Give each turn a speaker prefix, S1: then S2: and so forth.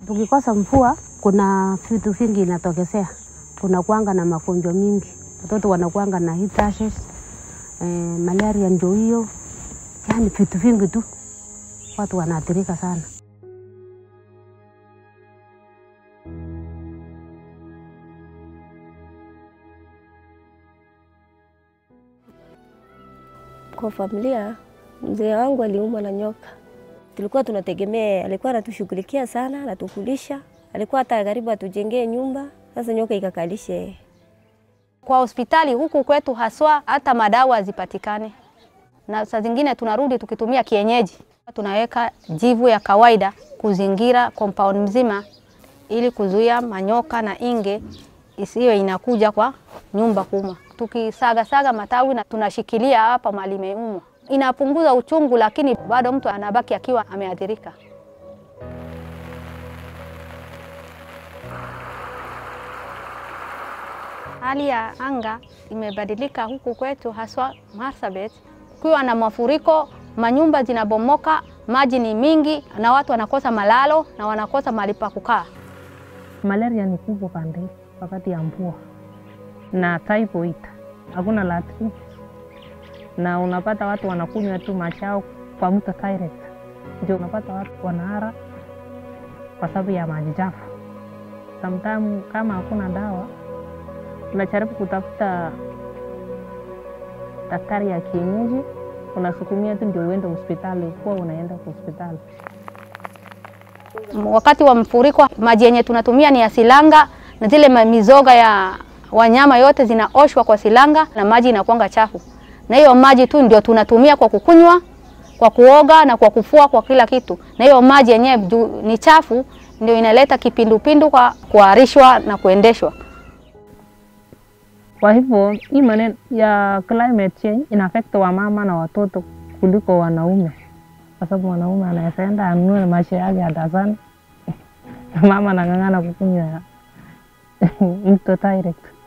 S1: Tukikosa mvua, kuna vitu vingi inatokezea. Kuna kuanga na magonjwa mingi, watoto wanakuanga na heat rashes, eh, malaria ndio hiyo, yaani vitu vingi tu, watu wanaathirika sana.
S2: Kwa familia, mzee wangu aliumwa na nyoka. Tulikuwa tunategemea, alikuwa anatushughulikia sana, anatukulisha, alikuwa hata karibu atujengee nyumba. Sasa nyoka ikakalisha yeye.
S3: Kwa hospitali huku kwetu haswa hata madawa hazipatikane, na saa zingine tunarudi tukitumia kienyeji. Tunaweka jivu ya kawaida kuzingira compound mzima ili kuzuia manyoka na inge isiwe inakuja kwa nyumba kuma. Tukisaga-saga matawi na tunashikilia hapa mahali imeumwa, inapunguza uchungu, lakini bado mtu anabaki akiwa ameathirika. Hali ya anga imebadilika huku kwetu, haswa Marsabit. Kukiwa na mafuriko, manyumba zinabomoka, maji ni mingi, na watu wanakosa malalo na wanakosa mahali pa kukaa.
S4: Malaria ni kubwa pande wakati ya mvua na typhoid, hakuna latrine, na unapata watu wanakunywa tu machao kwa mto direct, ndio unapata watu wanahara kwa sababu ya maji chafu. Sometimes kama hakuna dawa, unajaribu kutafuta daktari ya kienyeji, unasukumia tu ndio uende hospitali, kuwa unaenda kwa hospitali.
S3: Wakati wa mfuriko, maji yenye tunatumia ni ya silanga, na zile ma- mizoga ya wanyama yote zinaoshwa kwa silanga na maji inakuanga chafu, na hiyo maji tu ndio tunatumia kwa kukunywa, kwa kuoga na kwa kufua, kwa kila kitu. Na hiyo maji yenyewe juu ni chafu, ndio inaleta kipindupindu kwa kuharishwa na kuendeshwa.
S4: Kwa hivyo hii maneno ya climate change ina affect wamama na watoto kuliko wanaume, kwa sababu wanaume anaweza enda anunue maisha yake ya dasani, mama anang'ang'ana kukunywa mto direct.